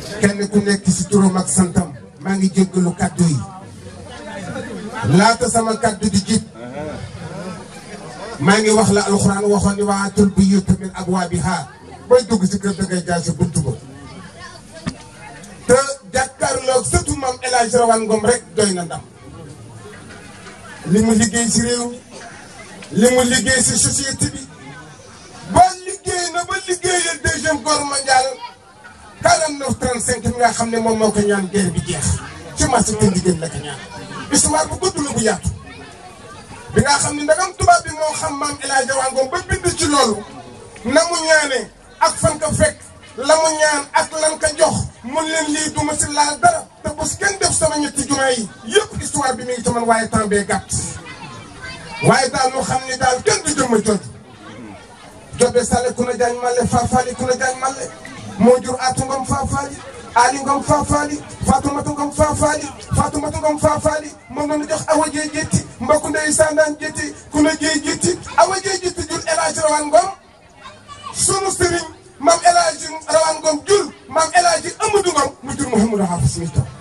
kenn ku nekk si turam ak santam maa ngi jéggalu kàddu yi laata sama kàddu di jib maa ngi wax la alxuraan waxoon ni waatul buyuuta min abwaabihaa booy dugg si kër dangay jaar sa buntu ba te jàkkaarloog sëtu maam El Hadj Rawane Ngom rek doy na ndam li mu liggéey si réew mi li mu liggéey si société bi ba liggéey na ba liggéeyal deuxième guerre mondiale 49 35 mi nga xam ne moom moo ko ñaan guerre bi jeex ci marché te ndigéen la ko ñaan histoire bu gudd la bu yaatu bi nga xam ne ndagam tubaab bi moo xam maam El Hadj Rawane Ngom ba bind ci loolu na mu ñaane ak fan ko fekk la mu ñaan ak lan ko jox mun leen lii duma si laal dara te bés kenn def sama ñetti jumaa yi yëpp histoire bi mi ngi ci man waaye temps bee gàtt waaye daal moo xam ni daal kenn du jëmma jooju jobe sale ku na jaañ male faafaali ku na jaañ male moo jur aatu ngom faafaali aali ngom faafaali faatumatu ngom faafaali faatumatu ngom faafaali moom la ñu jox awa jee jetti mbokku ndey sandaan jetti ku na jee jetti awa jee jetti jur El Hadj Rawane Ngom sunu sëriñ maam El Hadj Rawane Ngom jur maam El Hadj Amadou Ngom mu jur Mouhamadou Hafiz mi toog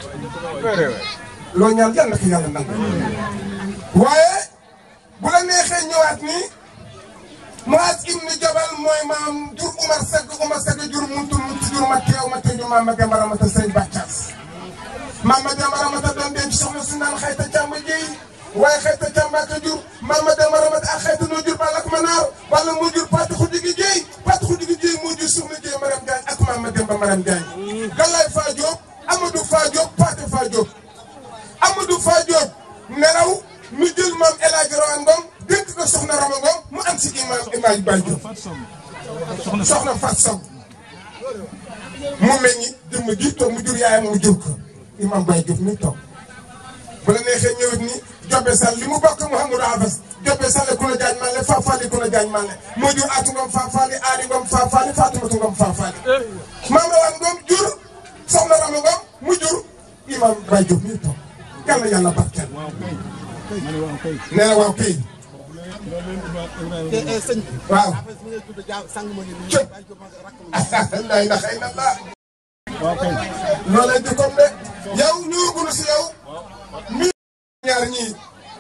loo ñaan yàlla na ko yàlla nangu waaye bu la neexee ñëwaat nii Muaz ibnu Jabal mooy maam jur Umar Segg Umar Segg jur muntu muntu jur ma teew ma teew maam ma Demba Ramata Sëriñ Bàccaas maam ma Demba Ramata doon denc soxna su naan xayta càmm jéy waaye xayta càmm ak jur maam ma Demba Ramata ak xayta noo jur balak ma naar wala moo jur Pati Xudigi Jéy Pati Xudigi Jéy moo jur soxna Jéy Maram Jaañ ak maam ma Demba Maram Jaañ Galaay Faa Jóob Amadou Faa Jóob Pati Faa Jóob Amadou Faa Jóob nelaw mu jël maam El Hadj Rawane Ngom dénk ko soxna Rama Ngom mu am si imaam imaam Baye Diop soxna Fat Sow mu meññi jëmm ji toog mu jur yaayam mu jur ko imaam Baye Diop mi toog bu la neexee ñëwit ni Jobe Sall li mu bokk Mouhamadou Afas Jobe Sall ku la jaañ male Fafali ku la jaañ male moo jur Aatu Ngom Fafali Aali Ngom Fafali Fatumatu Ngom Fafali maam Rawane Ngom jur soxna Rama Ngom mu jur imaam Baye Diop mi toog yàlla yàlla barkeel nee na waaw kay waaw cëp lay na xëy na laa loolee di comme de yow ñëwagunu si yow mi ñaar ñii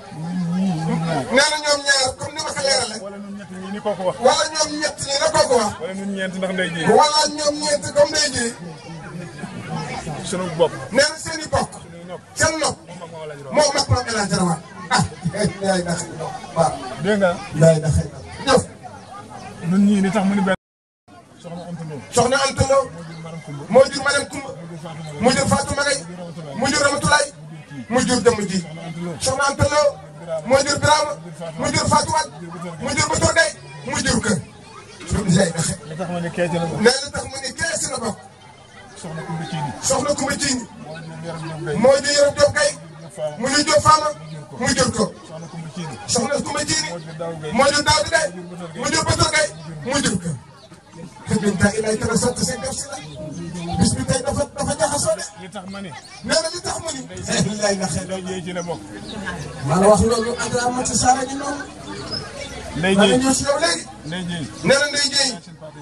nee na ñoom ñaar comme ni ma ko leerale wala ñun ñett ñi ni kooku wax. wala ñoom ñett ñi na ko ko wax wala ñun ñeent ndax ndey ji. wala ñoom ñeent comme day ji sunu bopp. nee na seen i bokk suñuy nopp. seen nopp moom moo la ñu doon. moom mag maam El Hadj Rawane ah yaay na xëy na waaw dégg nga yaay na xëy na jëf ñun ñii ni tax mu ni benn. soxna Anta Lo. soxna Anta Lo moo jur Maram Kumba. moo jur Madame Koumba moo jur Fatou Maguette. mu jur Fatou Magay mu jur Ramatulaay mu jur jëmm ji soxna Anta Lo moo jur Birama mu jur Fatou Wade mu jur Bator Gaye mu jur kër yaay na xëy li tax ma ni kee ci la bokk. nee na tax mu ni kee si la bokk soxna Kumba Ciini. soxna Koumba Ciini moo jur Yaram Ñoom Gay. moo jur Yoro Diop Gaye mu jur Diop Fama mu jur ko soxna Kumba Ciini. soxna Koumba Ciini moo jur Daaw Gay. moo jur Daouda Gaye mu jur Bator Gaye mu jur kër te biñ taa ilay tara sant seen def si la bis bi tey dafa dafa jaxasoo de li tax ma ni. nee na li tax mu ni lay na xëy ndey ji ci la bokk. maa la wax loolu ak Amady Sarr gi noonu. ndey maa ngi ji ñëw si yow léegi. ndey ji. nee na Ndeye Dieye.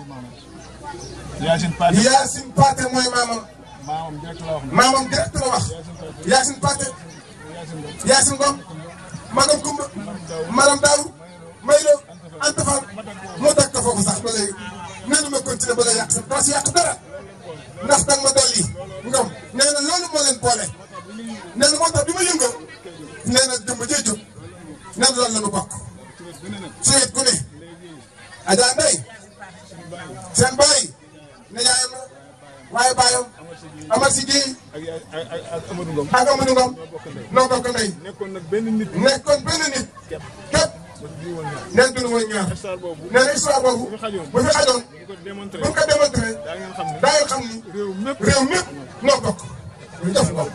Yacine Pathé yi maamam. Yacine Pathé. Yacine Pathé mooy maamam. maamam direct la wax. maamam direct la wax. Yacine Pathé. Yacine Ngom. Magam Kumba. Maram Daaw. Maylo. Anta Fall. moo dagg ko foofu sax ba léegi. nee na ma continuer ba la yàq sax doo si yàq dara. ndax danga ma dolli. Ngom nee na loolu moo leen boole. nee na moo tax bi ma yëngal. nee na jëmb jee jóg. nee na loolu la ñu bokk. su wet gu ne. Adja Ndeye. seen baay. ne yaayam la. waaye baayam. Amar si Guèye. ak yaay ak ak ak Amadou Ngom. ak Amadou Ngom. noo bokk ndey. nekkoon nag benn nit. nekkoon benn nit. képp képp. ba fi woon ñaar. nee nañu woon ñaar. histoire boobu. nee na histoire boobu. bu fi xajoon. bu fi xajoon. bu ko démontré. bu ñu ko démontré. daa ngeen xam ne. daa ngeen xam ni. réew mépp. réew mépp noo bokk. lu def ko.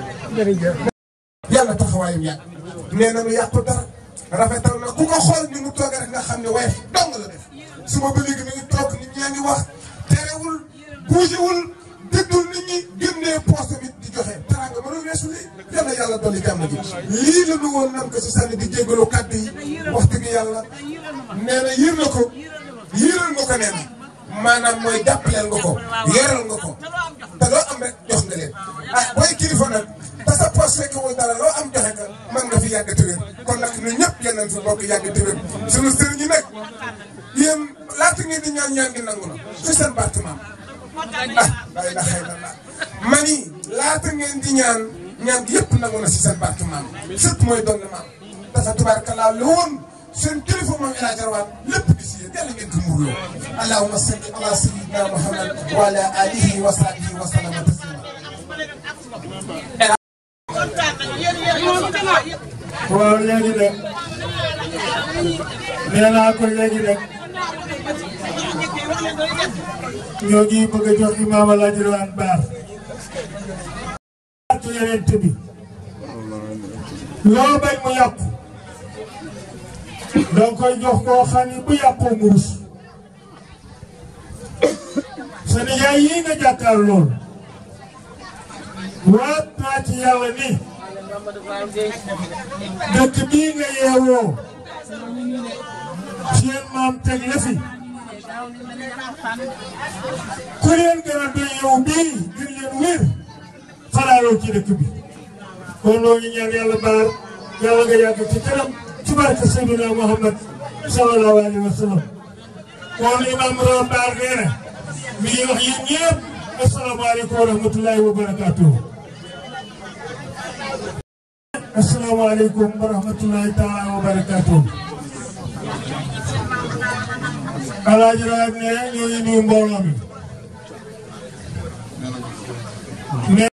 yàlla taxawaayam yàgg. nee na lu yàqu dara. rafetal na ku ko xool ni mu toog rek nga xam ne waaye dong la def. suba ba léegi mi ngi toog nit ñaa ngi wax. terewul bougéwul déggul nit ñi génnee poste bi di joxe. teraanga mënul weesu lii. yàlla yàlla dolli jàmm ji. lii la ñu woon nan ko si sànni di jégalu kàddu yi. wax dëgg yàlla. nee na yër na ko. yëral nga ko nee na. maanaam mooy jàppaleel nga ko. yoral nga ko. te loo am rek maam ah day la xëy na la mani laata ngeen di ñaan ñaan gi yëpp nangu na si seen barke maam sët mooy doon na maam dafa tubaarkalla la woon seen kilifa moom El Hadj Rawane lépp di si yéen yàlla ngeen ko muurloo allahumma salli ala sayyidina muhammad wa ala alihi wa sahbihi wa sallama taslima waaw léegi nag nee naa ko léegi nag ñoo ngi bëgg a jox imaam El Hadj Rawane Baar. ci yeneen bi loo bañ mu yàqu danga koy jox koo xam ni bu yàqoo mu rus sa nijaay yii nga jàkkaar lool waat naa ci yàlla ni dëkk bii nga yeewoo seen maam teg la fi ku leen gën a doy yow bii ngir leen wér xalaatoo ci dëkk bi kon loo ngi ñaan yàlla baar yàlla nga yàgg ci kanam ci barke Seydina Muhammad sallallahu alayhi wa sallam kon imam Raw Baar nee na mi ngi wax yéen ñëpp asalaamaaleykum wa rahmatullahi wa barakaatuh asalaamaaleykum wa rahmatullahi taala wa barakaatuh Alaaji Raw ne ñoo ngi nuyu mbooloo mi